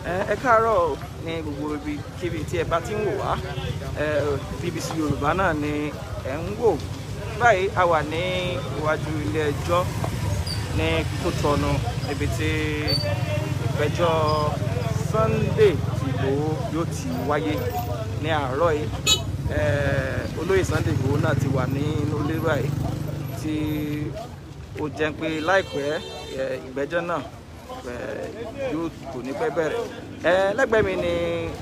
ẹ káàárọ̀ ní gbogbo ibi kíbi tí ẹ bá ti ń wò wá BBC Yorùbá náà ni ẹ ń wò báyìí a wà ní iwájú ilé ẹjọ́ ní Kútọ̀nù níbi tí ìgbẹ́jọ́ Sunday Ìgbòho yóò ti wáyé ní àárọ̀ yìí olóyè Sunday Ìgbòho náà ti wà nínú ilé báyìí tí ó jẹ́ pé láìpẹ́ ìgbẹ́jọ́ náà yóò kò ní pẹ́ bẹ̀rẹ̀ lẹ́gbẹ̀ẹ́ mi ni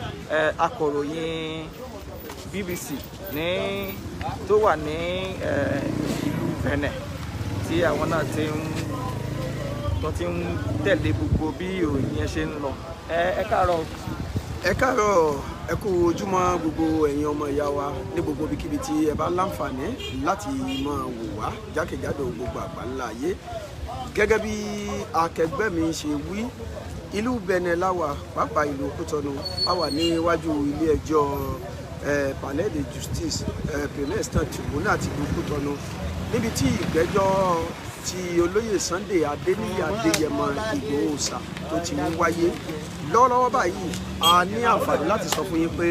akọ̀ròyìn BBC ní tó wà ní ìlú Benin tí àwọn náà ti ń tó ti ń tẹ̀lé gbogbo bí ìròyìn yẹn ṣe ń lọ ẹ káàárọ̀. ẹ káàárọ̀ ẹ kú ojúmọ́ gbogbo ẹ̀yin ọmọ ìyá wa ní gbogbo ibikíbi tí ẹ bá láǹfààní láti máa wò wá jákèjádò gbogbo àgbáńlá ayé gẹ́gẹ́ bí akẹgbẹ́ mi ṣe wí ìlú Benin láwà pàápàá ìlú Kútọ̀nù a wà níwájú ilé ẹjọ́ palais de justice premier instant tribunal ti ìlú Kútọ̀nù níbi tí ìgbẹ́jọ́ ti olóyè Sunday Adéníyì Adéyẹmọ Ìgbòho Òòṣà tó ti ń wáyé lọ́wọ́lọ́wọ́ báyìí a ní àǹfààní láti sọ fún yín pé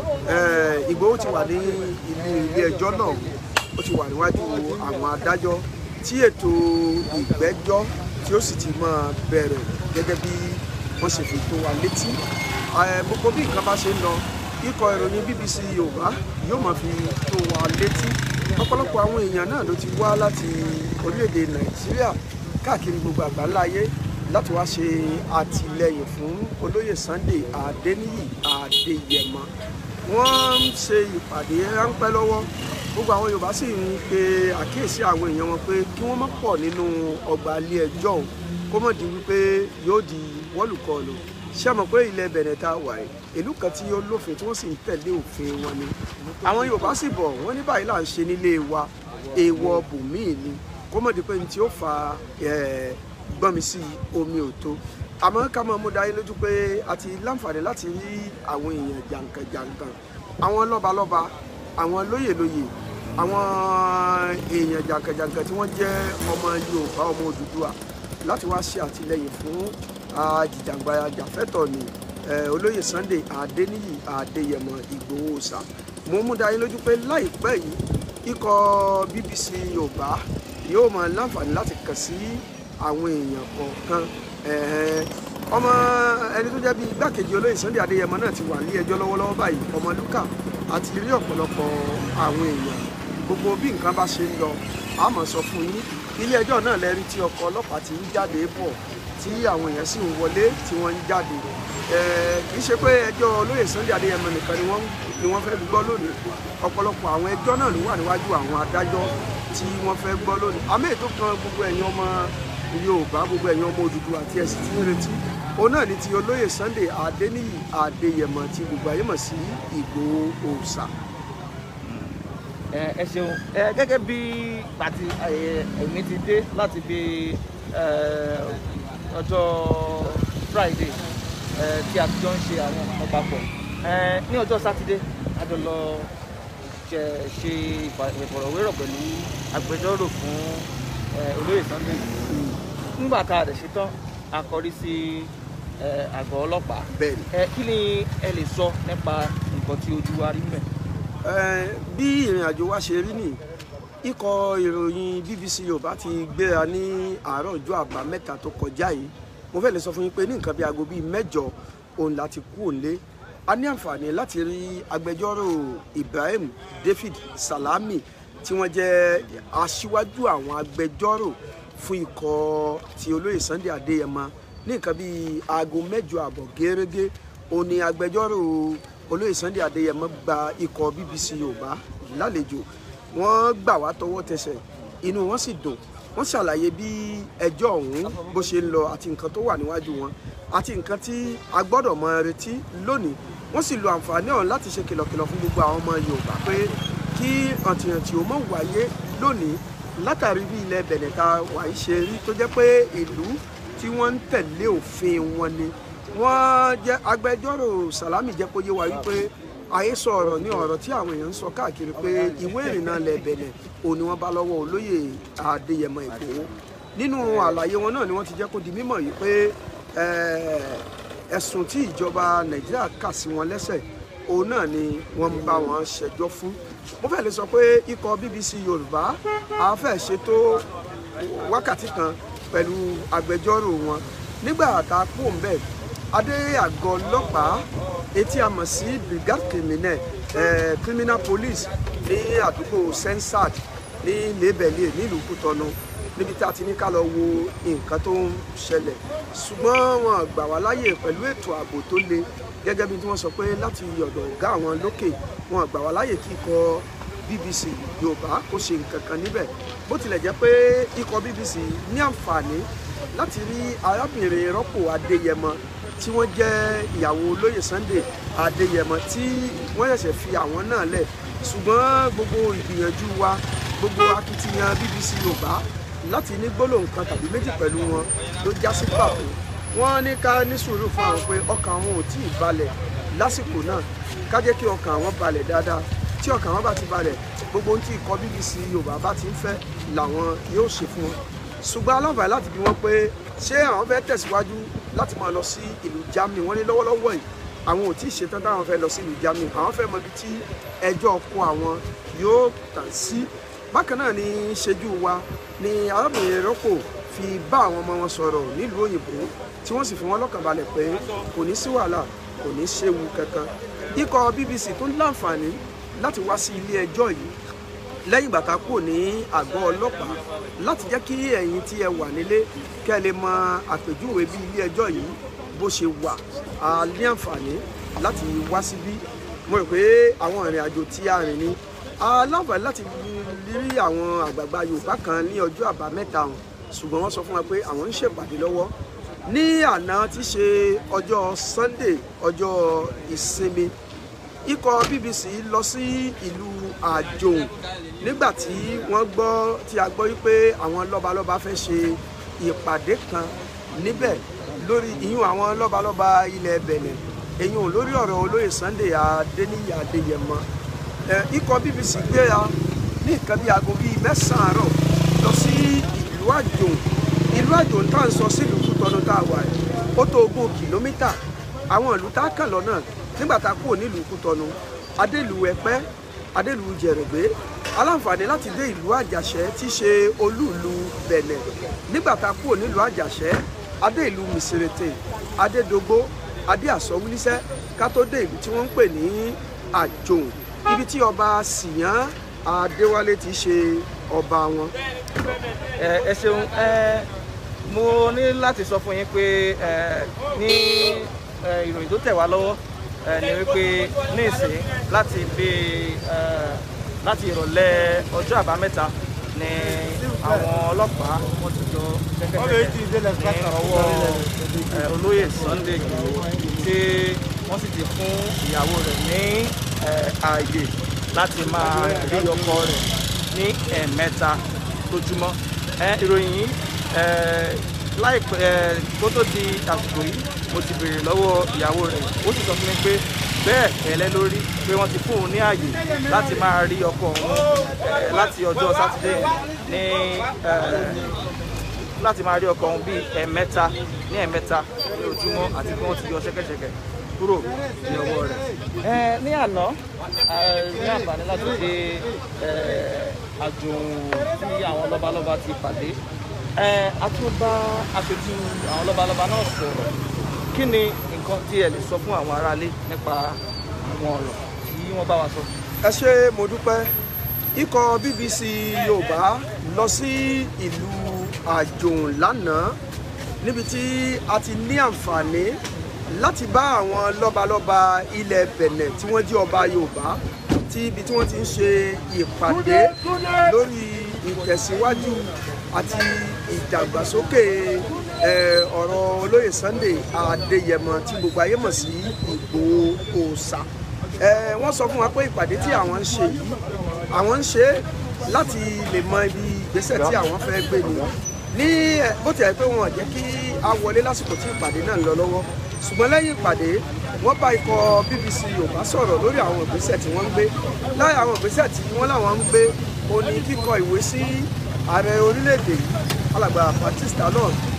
Ìgbòho ti wà ní ilé ilé ẹjọ́ náà ó ti wà níwájú àwọn adájọ́ tí ètò ìgbẹ́jọ́ tí ó sì ti máa bẹ̀rẹ̀ gẹ́gẹ́ bí wọ́n ṣe fi tó wa létí gbogbo bí nǹkan bá ṣe ń lọ ikọ̀ ìròyìn BBC Yorùbá yóò máa fi tó wa létí ọ̀pọ̀lọpọ̀ àwọn èèyàn náà ló ti wá láti orílẹ̀-èdè Nàìjíríà káàkiri gbogbo àgbáńlá ayé láti wá ṣe àtìlẹ́yìn fún olóyè Sunday Adéníyì Adéyẹmọ wọ́n ń ṣe ìpàdé ráńpẹ́ lọ́wọ́ gbogbo àwọn Yorùbá sì ń pe àkíyèsí àwọn èèyàn wọn pé kí wọ́n má pọ̀ nínú ọgbà ilé ẹjọ́ ọ̀hún kó mọ̀ di wípé yóò di wọ́lùkọlù ṣé mọ̀ pé ilẹ̀ Benin tá a wà yìí ìlú kan tí ó lófin tí wọ́n sì ń tẹ̀lé òfin wọn ni àwọn Yorùbá sì bọ̀ wọ́n ní báyìí là ń ṣe nílé wa èèwọ̀ bùnmíì ni kó mọ̀ di pé ní tí ó fa gbọ́nmi sí omi òtó àmọ́ ká máa mú dáyé lójú pé a ti láǹfààní láti rí àwọn èèyàn jàǹkànjàǹkàn àwọn lọ́balọ́ba àwọn lóyèlóyè àwọn èèyàn jàǹkànjàǹkàn tí wọ́n jẹ́ ọmọ Yorùbá ọmọ Odùduwà láti wá ṣe àtìlẹ́yìn fún ajìjàǹgbara jàfẹ́tọ̀ ni olóyè Sunday Adéníyì Adéyẹmọ Ìgbòho Òòṣà mo mú dáyé lójú pé láìpẹ́ yìí ikọ̀ BBC Yorùbá yóò máa láǹfààní láti kàn sí àwọn èèyàn kọ̀ọ̀kan ọmọ ẹni tó jẹ́ bíi igbákejì olóyè Sunday Adéyẹmọ náà ti wà ní ẹjọ́ lọ́wọ́lọ́wọ́ báyìí ọmọ Lúkà àti rí ọ̀pọ̀lọpọ̀ àwọn èèyàn gbogbo bí nǹkan bá ṣe ń lọ a máa sọ fún yín ilé ẹjọ́ náà lẹ́rí tí ọkọ̀ ọlọ́pàá ti ń jáde bọ̀ tí àwọn èèyàn sì ń wọlé tí wọ́n ń jáde kì í ṣe pé ẹjọ́ olóyè Sunday Adéyẹmọ nìkan ni wọ́n fẹ́ gbọ́ lónìí ọ̀pọ̀lọpọ̀ àwọn ẹjọ́ náà ló wà níwájú àwọn adájọ́ tí wọ́n fẹ́ gbọ́ lónìí àmì ètò kan gbogbo ẹ̀yin ọmọ Yorùbá gbogbo ẹ̀yin ọmọ Odùduwà àti ẹ̀sìn tí ń retí òun náà ni ti olóyè Sunday Adéníyì Adéyẹmọ tí gbogbo ayé mọ̀ sí Ìgbòho Òòṣà. ẹ ṣeun gẹ́gẹ́ bí pàtí èmi ti dé láti bí ọjọ́ Friday tí a ti jọ ń ṣe àwọn ọmọ papọ̀ ní ọjọ́ Sátidé a jọ lọ ṣe ìfọ̀rọ̀wérọ̀ pẹ̀lú agbẹjọ́rò fún olóyè Sunday Ìgbòho nígbà tá a dẹ̀ ṣe tán a kọrí sí àgọ́ ọlọ́pàá kí ni ẹ lè sọ nípa nǹkan tí ojú wa rí mẹ́. bí ìrìn àjò wa ṣe rí nì ikọ̀ ìròyìn BBC Yorùbá ti gbéra ní àárọ̀ ọjọ́ àbámẹ́ta tó kọjá yìí mo fẹ́ lè sọ fún yín pé ní nǹkan bí aago bíi mẹ́jọ òun láti kú òǹlé a ní àǹfààní láti rí agbẹjọ́rò Ibrahim David Salami tí wọ́n jẹ́ aṣíwájú àwọn agbẹjọ́rò fún ikọ̀ ti olóyè Sunday Adéyẹmọ ní nǹkan bíi aago mẹ́jọ àbọ̀ gẹ́rẹ́gẹ́ òun ni agbẹjọ́rò olóyè Sunday Adéyẹmọ gba ikọ̀ BBC Yorùbá lálejò wọ́n gbà wá tọwọ́ tẹsẹ̀ inú wọn sì dùn wọ́n ṣàlàyé bí ẹjọ́ ọ̀hún bó ṣe ń lọ àti nǹkan tó wà níwájú wọn àti nǹkan tí a gbọ́dọ̀ mọ retí lónìí wọ́n sì lo àǹfààní ọ̀hún láti ṣe kìlọ̀kìlọ̀ fún gbogbo àwọn ọmọ Yorùbá pé kí ọ̀tìyàntì ò mọ̀ wáyé lónìí látàrí bí ilẹ̀ Benin ta wà í ṣe rí tó jẹ́ pé ìlú tí wọ́n ń tẹ̀lé òfin wọn ni wọ́n jẹ́ agbẹjọ́rò Sàlámì jẹ́ kó yé wa wípé àhesọ ọ̀rọ̀ ní ọ̀rọ̀ tí àwọn èèyàn ń sọ káàkiri pé ìwé ìrìnnà ilẹ̀ Benin òun ni wọ́n bá lọ́wọ́ olóyè Adéyẹmọ Ìgbòho nínú àlàyé wọn náà ni wọ́n ti jẹ́ kó di mímọ̀ yìí pé ẹ̀sùn tí ìjọba nàìjíríà kà sí wọn lẹ́sẹ̀ òun náà ni wọ́n ń bá wọn ṣẹjọ́ fún mo fẹ́ lè sọ pé ikọ̀ bbc yorùbá a fẹ́ ṣètò wákàtí kan pẹ̀lú agbẹjọ́rò wọn nígbà tá a kú òǹbẹ̀ adé àgọ́ ọlọ́pàá etí a mọ̀ sí brigade criminal eh, criminal police ní àdúgbò sensad ní lébẹ̀lẹ̀ nílùú kútọ́nù níbi tí a ti ní ká lọ wo nǹkan tó ń ṣẹlẹ̀ ṣùgbọ́n wọn gbà wá láyè pẹ̀lú ètò ààbò tó le gẹ́gẹ́ bí tí wọ́n sọ pé láti ọ̀dọ̀ ọ̀gá àwọn lókè wọn gbà wá láyè kí ikọ̀ bbc yorùbá kó ṣe nǹkan kan níbẹ̀ bó tilẹ̀ jẹ́ pé ikọ̀ bbc ní àǹfààní láti rí arábìnrin rọ́pò adéyẹmọ tí wọ́n jẹ́ ìyàwó olóyè sunday adéyẹmọ tí wọ́n ṣẹ̀ṣẹ̀ fi àwọn náà lẹ̀ ṣùgbọ́n gbogbo ìgbìyànjú wa gbogbo akitiyan bbc yorùbá láti ní gbólóhùn kan tàbí méjì pẹ̀lú wọn ló já sí pàtó wọ́n ní ká ní sùúrù fún àwọn pé ọkàn àwọn ò tí ì balẹ̀ lásìkò náà ká jẹ́ kí ọkàn àwọn balẹ̀ dáadáa tí ọkàn àwọn bá ti balẹ̀ gbogbo ohun tí ikọ̀ bbc yorùbá bá ti ń fẹ́ làwọn yóò ṣe fún wọn ṣùgbọ́n aláǹfààní láti bí wọ́n pé ṣé àwọn fẹ́ tẹ̀síwájú láti máa lọ sí ìlú germany wọ́n ní lọ́wọ́lọ́wọ́ yìí àwọn ò tí ì ṣetán táwọn fẹ́ lọ sí ìlú germany àwọn fẹ́ mọ ibi tí ẹjọ́ ọkọ àwọn yóò tàn sí bákan náà ni ṣẹ́jú wa ni arábìnrin rọ́pò fi bá àwọn ọmọ wọn sọ̀rọ̀ nílùú òyìnbó tí wọ́n sì fi wọ́n lọ́kàn balẹ̀ pé kò ní sí wàhálà kò ní séwu kankan ikọ̀ bbc tó ń láǹfààní láti wá sí ilé ẹjọ́ yìí lẹ́yìn bàtà kúrò ní àgọ́ ọlọ́pàá láti jẹ́ kí ẹ̀yin tí ẹ wà nílé kẹ́ ẹ lè mọ àpèjúwe bí ilé ẹjọ́ yìí bó ṣe wà á ní àǹfààní láti wá síbí mo rò pé àwọn ìrìn àjò tí a rìn ní aláǹfààní láti rí àwọn àgbààgbà yorùbá kan ní ọjọ́ àbámẹ́ta hàn ṣùgbọ́n wọ́n sọ fún wa pé àwọn ń ṣèpàdé lọ́wọ́ ní àná tí ṣe ọjọ́ sunday ọjọ́ ìsinmi ikọ̀ bbc lọ sí ìlú àjòun nígbà tí wọ́n gbọ́ tí a gbọ́ wípé àwọn lọ́balọ́ba fẹ́ ṣe ìpàdé kan níbẹ̀ lórí ìyún àwọn lọ́balọ́ba ilẹ̀ bẹ̀nẹ̀ èyún lórí ọ̀rọ̀ olóyè sunday adéníyì adéyẹmọ ikọ̀ bbc gbéra ní nǹkan bíi aago bíi mẹ́sàn-án àárọ̀ lọ sí ìlú àjòun ìlú àjòun tá à ń sọ sílùú kútọ́nù tá a wà ẹ̀ ó tó ogún kìlómítà àwọn ìlú tá a kàn lọ́nà nígbà tá a kúrò nílùú kútọ́nù adélùú ẹ̀pẹ́ adélùú jẹ̀rẹ̀gbé aláǹfààní láti dé ìlú àjàṣẹ́ tí í ṣe olúùlú bẹ̀nẹ̀ nígbà tá a kúrò nílùú àjàṣẹ́ adé ìlú mìsírètè adédógbó adé àsọwúlísẹ́ ká tó dé ìlú tí wọ́n ń pè ní àjòun ibi tí ọba síyàn adéwálé ti ṣe ọba wọn. ẹ ẹ ṣeun ẹ mo ní láti sọ fún yín pé ẹ ní ẹ, ìròyìn tó tẹ̀ wá lọ́wọ́ ẹ, ni wípé ní ìsìn láti bí ẹ, láti ìrọ̀lẹ́ ọjọ́ àbámẹ́ta ni àwọn ọlọ́pàá wọ́n ti jọ kẹ́kẹ́kẹ́kẹ́ ní ọwọ́ ẹ, olóyè Sunday Igboho tí wọ́n sì ti fún ìyàwó rẹ̀ ní ẹ, ààyè láti máa rí ọkọ rẹ̀ ní ẹ̀ẹ̀mẹ́ta lójúmọ́ ẹ, ìròyìn yìí ẹ, láìpẹ́ ẹ, kó tó di àsìkò yìí mo ti béèrè lọ́wọ́ ìyàwó rẹ̀ ó sì sọ fún mi pé bẹ́ẹ̀ ẹ̀lẹ́ lórí pé wọ́n ti fún òun ní ààyè láti máa rí ọkọ òun ẹ, láti ọjọ́ sátidé ní ẹ, láti máa rí ọkọ òun bíi ẹ̀ẹ̀mẹ́ta ní ẹ̀ẹ̀mẹ́ta ní ojúmọ́ àti pé wọ́n ti yọ ṣẹ́kẹ́ṣẹkẹ̀ kúrò ní ọwọ́ rẹ̀. ẹ ní àná a ní àǹfààní láti dé ẹ, àjòun tí àwọn lọ́balọ́ba ti pàdé ẹ, a tún bá aṣojú àwọn lọ́balọ́ba náà sọ̀rọ̀ kí ni nǹkan tí ẹ lè sọ fún àwọn aráalé nípa àwọn ọ̀rọ̀ tí wọ́n bá wa sọ. ẹ ṣé mo dúpẹ́ ikọ̀ bbc yorùbá lọ sí ìlú àjòun lánàá níbi tí a ti ní àǹfààní láti bá àwọn lọ́balọ́ba ilẹ̀ bẹ̀nẹ̀ tí wọ́n jẹ́ ọba yorùbá tí ibi tí wọ́n ti ń ṣe ìpàdé lórí ìtẹ̀síwájú àti ìdàgbàsókè eh, ọ̀rọ̀ olóyè sunday adéyẹmọ tí gbogbo ayé mọ̀ sí ìgbòho òòṣà Eh, wọ́n sọ fún wa pé ìpàdé tí àwọn ń ṣe yìí àwọn ń ṣe é láti lè mọ ibi ìgbésẹ̀ tí àwọn fẹ́ gbé ni ní ẹ, bó tiẹ̀ pé wọn ò jẹ́ kí a wọlé lásìkò tí ìpàdé náà ń lọ lọ́wọ́ ṣùgbọ́n lẹ́yìn ìpàdé wọ́n bá ikọ̀ BBC Yorùbá sọ̀rọ̀ lórí àwọn ìgbésẹ̀ tí wọ́n ń gbé láì àwọn ìgbésẹ̀ tí wọ́n láwọn ń gbé ó ní kíkọ ìwé sí ààrẹ orílẹ̀-èdè yìí alàgbà Baptiste Talon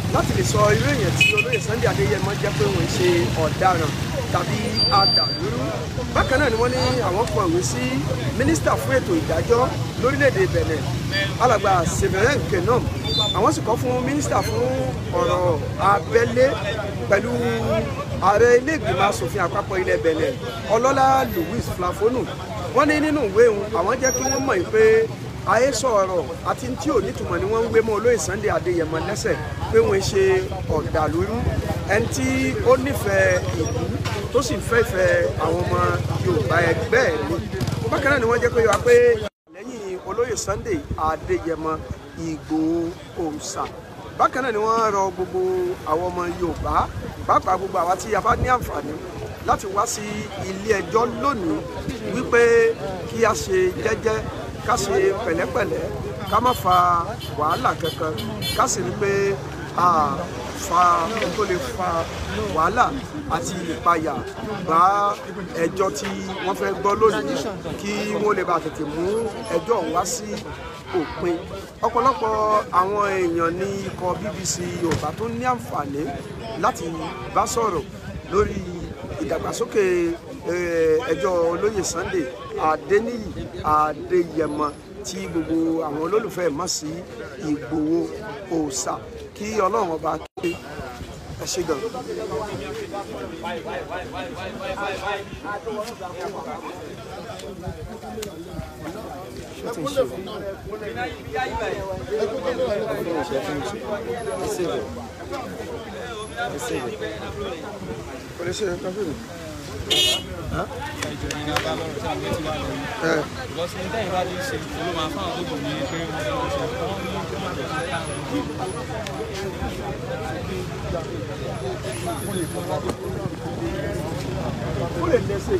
láti lè sọ irú èèyàn tí olóyè Sunday Adéyẹmọ jẹ́ pé wọ́n ń ṣe ọ̀daràn tàbí adàlúrú bákan náà ni wọ́n ní àwọn kọ ìwé sí mínísítà fún ètò ìdájọ́ lórílẹ̀‐èdè Benin alàgbà Severin Kenom àwọn sì kọ fún mínísítà fún ọ̀rọ̀ abẹ́lé pẹ̀lú ààrẹ ilé ìgbìmọ̀ asòfin àpapọ̀ ilẹ̀ Benin ọlọ́lá Louis Flafonu wọ́n ní nínú ìwé òun àwọn jẹ́ kí wọ́n mọ̀ pé àhesọ ọ̀rọ̀ àti tí ò nítumọ̀ ni wọ́n ń gbé mọ́ olóyè Sunday Adéyẹmọ lẹ́sẹ̀ pé wọ́n ń ṣe ọ̀dàlúrú ẹni tí ó nífẹ̀ẹ́ ìlú tó sì fẹ́ ìfẹ́ àwọn ọmọ Yorùbá ẹgbẹ́ ẹ̀ ni bákan náà ni wọ́n jẹ́ pé wá pé lẹ́yìn olóyè Sunday Adéyẹmọ Ìgbòho òòṣà bákan náà ni wọ́n rọ gbogbo àwọn ọmọ Yorùbá pàápàá gbogbo àwa tí a bá ní àǹfààní láti wá sí ilé ẹjọ́ lónìí wípé kí a ṣe jẹ́jẹ́ ká ṣe pẹ̀lẹ́pẹ̀lẹ́ ká má fa wàhálà kankan ká sì rí pé a fa ohun tó lè fa wàhálà àti ìpayà bá ẹjọ́ tí wọ́n fẹ́ gbọ́ lónìí kí wọ́n lè bá tètè mú ẹjọ́ ọ̀hún wá sí òpin ọ̀pọ̀lọpọ̀ àwọn èèyàn ní ikọ̀ BBC Yorùbá tó ní àǹfààní láti bá sọ̀rọ̀ lórí ìdàgbàsókè ẹjọ́ olóyè Sunday Adéníyì Adéyẹmọ tí gbogbo àwọn olólùfẹ́ mọ̀ sí Ìgbòho òòṣà kí Ọlọ́run ọba ké ẹ ṣe gan. Kò lè ṣe nǹkan fún mi. ìjọ yìí náà bá lọ́rọ̀ tí àwọn ti wá lọ yìí. ìlọsí ní tẹ́yìn bá ti ṣe ló máa fáwọn tó kù ní pé wọ́n fẹ́ wọ́n ṣe wọ́n ní kí wọ́n jẹ́ sí táwọn ìdí. Ó lè lẹ́sẹ̀.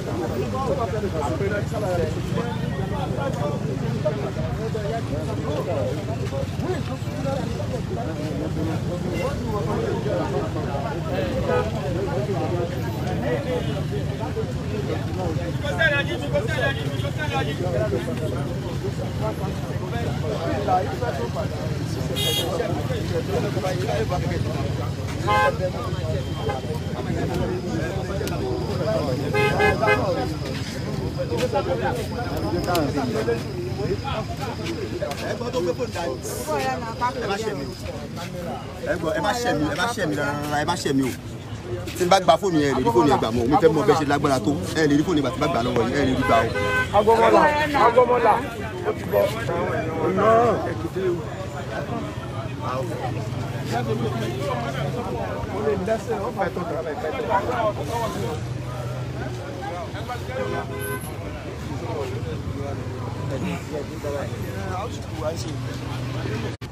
ẹgbọ́n tó gbé fóònù dání. ẹ má ṣe mi o. ẹgbọ́n ẹ má ṣe mi ẹ má ṣe mi rárá ẹ má ṣe mi o. tí n bá gba fóònù yẹn ẹ lè rí fóònù yẹn gbà mọ́ mi fẹ́ mọ bẹ́ẹ̀ ṣe lágbára tó ẹ lè rí fóònù yẹn gbà tí n bá gbà lọ́wọ́ yẹn ẹ lè rí gbà o. Agbọ́mọlà Agbọ́mọlà ó ti bọ̀ ọ̀nà Èkìtì o. Ó lè lẹ́sẹ̀ ó fà tó kàrà bẹ̀ pẹ́ tó. Ẹ